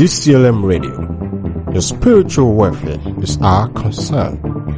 DCLM Radio. Your spiritual welfare is our concern.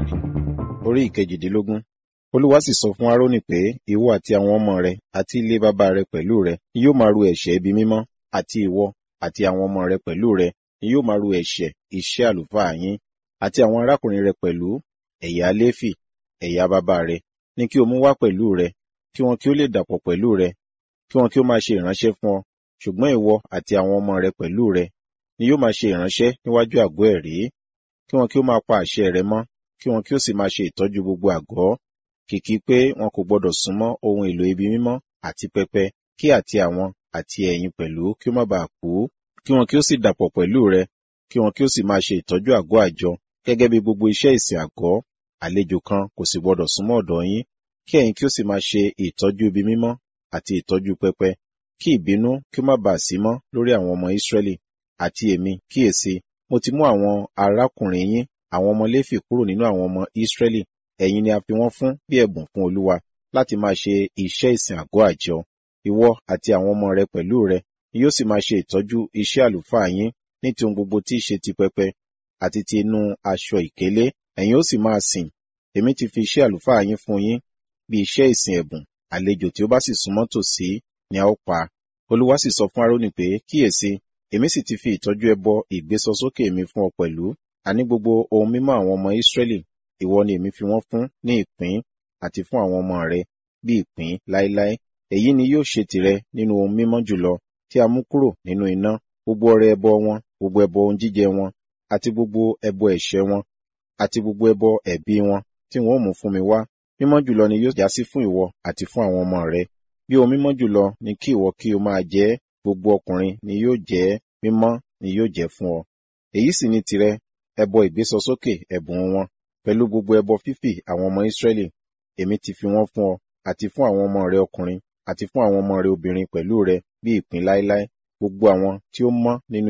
orí ìkejìdínlógún olúwa sì sọ fún aaroni pé ìwọ àti àwọn ọmọ rẹ àti ilé bàbá rẹ pẹ̀lú rẹ ni yóò máa ru ẹ̀ṣẹ̀ ibi mímọ́ àti ìwọ àti àwọn ọmọ rẹ pẹ̀lú rẹ ni yóò máa ru ẹ̀ṣẹ̀ iṣẹ́ àlùfáà yín àti àwọn arákùnrin rẹ pẹ̀lú ẹ̀yà léfì ẹ̀yà bàbá rẹ ní kí o mú wá pẹ̀lú rẹ kí wọn kí ó lè dàpọ̀ pẹ̀lú rẹ kí wọn kí ó máa ṣe ìránṣẹ́ fún ọ ṣùgbọ́n ìwọ àti àwọn ọmọ rẹ pẹ̀lú rẹ ni yóò máa ṣe ìránṣẹ́ níwájú àgọ́ ẹ̀rí kí wọn kí ó máa pa àṣẹ rẹ mọ́ kí wọn kí ó sì máa ṣe ìtọ́jú gbogbo àgọ́ kìkì pé wọn kò gbọdọ̀ súnmọ́ ohun èlò ibi mímọ́ àti pẹpẹ kí àti àwọn àti ẹ̀yin pẹ̀lú kí ó má baà kú kí wọn kí ó sì dàpọ̀ pẹ̀lú rẹ kí wọn kí ó sì máa ṣe ìtọ́jú àgọ́ àjọ gẹ́gẹ́ bí gbogbo iṣẹ́ ìsìn àgọ́ àlejò kan kò sì gbọdọ̀ súnmọ́ ọ̀dọ̀ yín kí ẹ̀yin kí ó sì máa ṣe ìtọ́jú ibi mímọ́ àti ìtọ́jú pẹpẹ kí ìbínú kí ó má baà sí mọ́ lórí àwọn ọmọ Ísírẹ́lì àti èmi kíyèsí mo ti mú àwọn arákùnrin yín àwọn ọmọ Léfì kúrò nínú àwọn ọmọ Ísírẹ́lì ẹ̀yin ni a fi wọ́n fún bí ẹ̀bùn fún Olúwa láti máa ṣe iṣẹ́ ìsìn àgọ́ àjọ ìwọ àti àwọn ọmọ rẹ pẹ̀lú rẹ ni yóò sì máa ṣe ìtọ́jú iṣẹ́ àlùfáà yín ní ti ohun gbogbo tí í ṣe ti pẹpẹ àti ti inú aṣọ ìkélé ẹ̀yin ó sì máa sìn èmi ti fi iṣẹ́ àlùfáà yín fún yín bí iṣẹ́ ìsìn ẹ̀bùn àlejò tí ó bá sì súnmọ́ tòsí ni a ó pa Olúwa sì sọ fún Árónì pé kíyèsí èmi sì ti fi ìtọ́jú ẹbọ ìgbésọsókè mi fún ọ pẹ̀lú àní gbogbo ohun mímọ́ àwọn ọmọ Ísírẹ́lì ìwọ ni èmi fi wọ́n fún ní ìpín àti fún àwọn ọmọ rẹ bí ìpín láéláé èyí ni yóò ṣe tìrẹ nínú ohun mímọ́ jùlọ tí a mú kúrò nínú iná gbogbo ọrẹ ẹbọ wọn gbogbo ẹbọ ohun jíjẹ wọn àti gbogbo ẹbọ ẹ̀ṣẹ̀ wọn àti gbogbo ẹbọ ẹ̀bi wọn tí wọn ó mú fún mi wá mímọ́ jùlọ ni yóò jásí fún ìwọ àti fún àwọn ọmọ rẹ bí ohun mímọ́ jùlọ ni kí ìwọ kí o máa jẹ gbogbo ọkùnrin ni yóò jẹ mímọ́ ni yóò jẹ fún ọ èyí sì ni tìrẹ ẹbọ ìgbésọsókè ẹ̀bùn wọn pẹ̀lú gbogbo ẹbọ fífì àwọn ọmọ Ísírẹ́lì èmi ti fi wọ́n fún ọ àti fún àwọn ọmọ rẹ ọkùnrin àti fún àwọn ọmọ rẹ obìnrin pẹ̀lú rẹ bí ìpín láéláé gbogbo àwọn tí ó mọ́ nínú